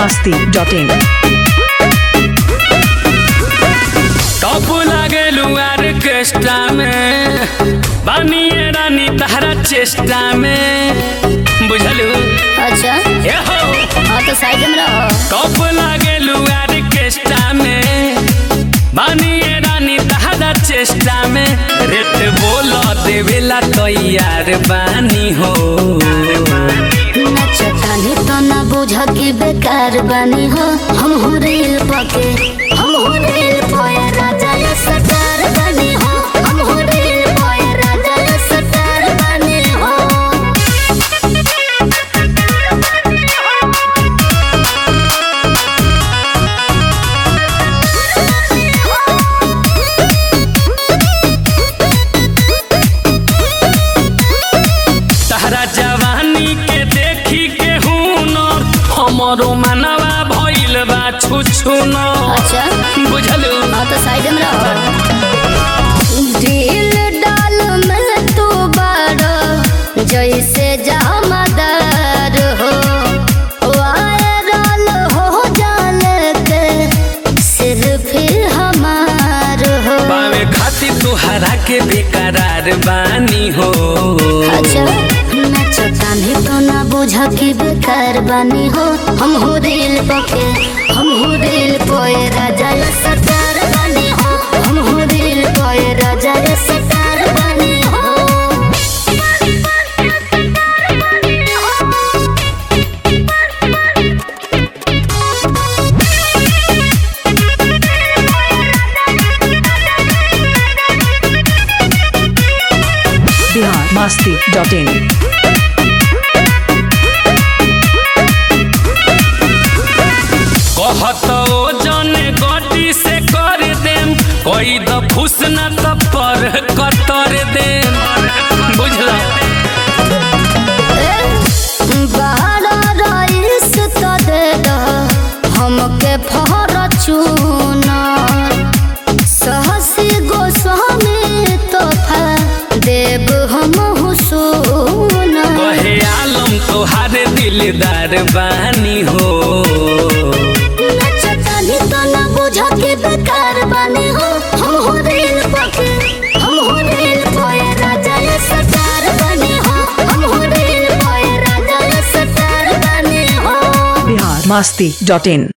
masti.in. Top लागेलू orchestra में बानिए रानी तहरा चेष्टा में बुझलू अच्छा ए हो हाँ तो साइड में रहो टॉप लागेलू ऑर्केस्ट्रा में बानिए रानी तहरा चेष्टा में रेट बोलो देवेला तैयार बानी हो नचतानी तो न बुझ के बेकार बनी हो हम हो रेल पके हम हो रेल पोया राजा या सटार बनी हो हम हो रेल पोया राजा या सटार बनी हो तहरा जवानी के देखी के हुनर हमरो मनवा भइल बा छुछुनर अच्छा बुझलू हाँ तो साइड में रहो दिल डाल में तू बड़ो जैसे जामदार हो वायरल हो जाने के सिर्फ हमार हो पावे खातिर तुहरा के बेकरार बानी हो अच्छा नचतानी तो ना बुझ के बेकार बनी हो हम हो दिल पके हम हो दिल पोए राजा या सटार बनी हो हम हो दिल पोए राजा या सटार बनी हो Bihar masti.in. कहत ओ जने गटी से कर देम कोई द फुस न त पर कतर देम बुझला बाहर रईस तो दे दो हमके फॉर्चून सहसी गोस्वामी तोहफा देव हम हुसून कहे आलम तोहारे दिलदार बानी हो नचतानी तो न बुझ के बेकार बनी हो हम हो रेल पके हम हो रेल पोए राजा या सटार बनी हो हम हो रेल पोए राजा या सटार बनी हो Bihar masti.in.